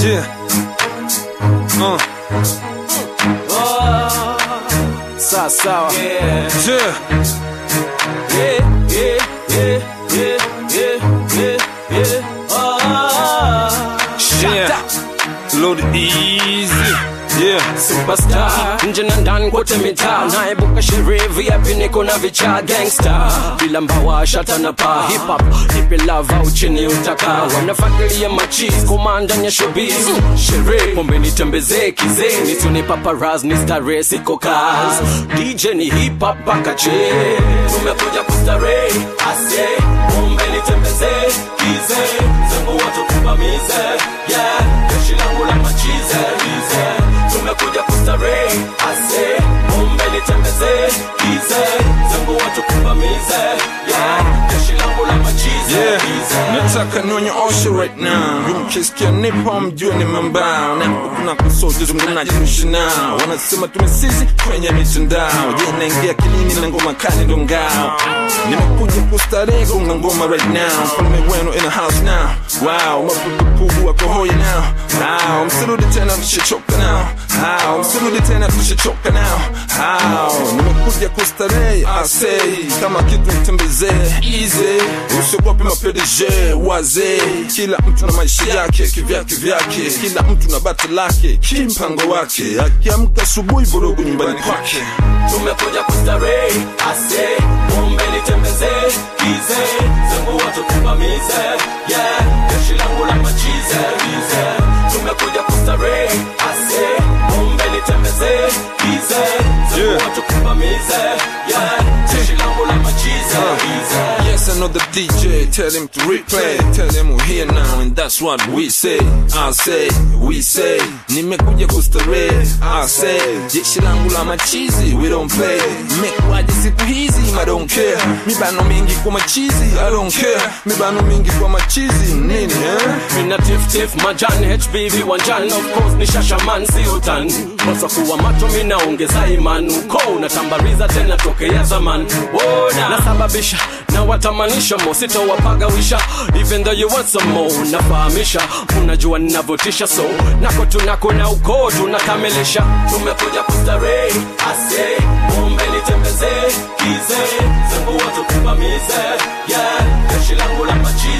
Yeah. Uh. Sawa sawa. Yeah. Yeah. Yeah, yeah, yeah, yeah, yeah, yeah, yeah. Ah, Yeah. Load easy. Yeah. superstar nje na ndani kote mitaa naebuka sherehe VIP niko na vichaa gangsta bila mbawa shata na paa hip hop nipe love au chini utaka wanafuatilia machis komanda nya showbiz sherehe pombe nitembezee kizee nitune paparaz ni starehe siko kaz DJ ni hip hop paka che tumekuja kustarehe ase pombe nitembezee kizee zangu watu kubamize yeah jeshi langu la machize lize tumekuja kustarehe ase pombe nitembezee kize zangu watu kubamize yeah jeshi langu la machize Yeah. lize nataka nionyooshe right now mkisikia nipo mjue ni mambao na kuna kusote zungumnajirushi nao wanasema tumesizi kwenye mitandao je naingia kilini na ngoma kali ndo ngao nimekuja kustarehe gonga ngoma right now mfalme wenu in the house now wow mapupupu wako hoi now wow msirudi tena tushachoka now how msirudi tena tushachoka now how nimekuja kustarehe I say kama kitu nitembezee easy usiogope mapedg wazee kila mtu na maisha yake kivyake vyake kila mtu na bati lake kimpango wake akiamka asubuhi vurugu nyumbani kwake tumekuja kustarehe ase pombe nitembezee kize zangu watu kubamize yeah jeshi langu la machize lize tumekuja kustarehe ase pombe nitembezee kize zangu Yeah. watu kubamize yeah jeshi langu la machize lize Yes, I know the DJ. Tell him to replay. Tell him we're here now, and that's what we say. I say, we say. Nimekuja kustarehe. I say, jeshi langu la machizi, we don't play. Mekwaje siku hizi, I don't care. Mibano mingi kwa machizi, I don't care. Mibano mingi kwa machizi, nini eh? mina tiftif majan hbv wanjan of course ni shashaman si utan kosa kuwa macho mina ongeza iman uko unatambariza tena tokea zaman wona nasababisha na watamanisha mo sitowapagawisha even though you want some more nafahamisha unajua ninavyotisha so nako tunako na uko tunakamilisha tumekuja kustarehe ase pombe nitembezee kize zangu watu kubamize yeah jeshi langu la machi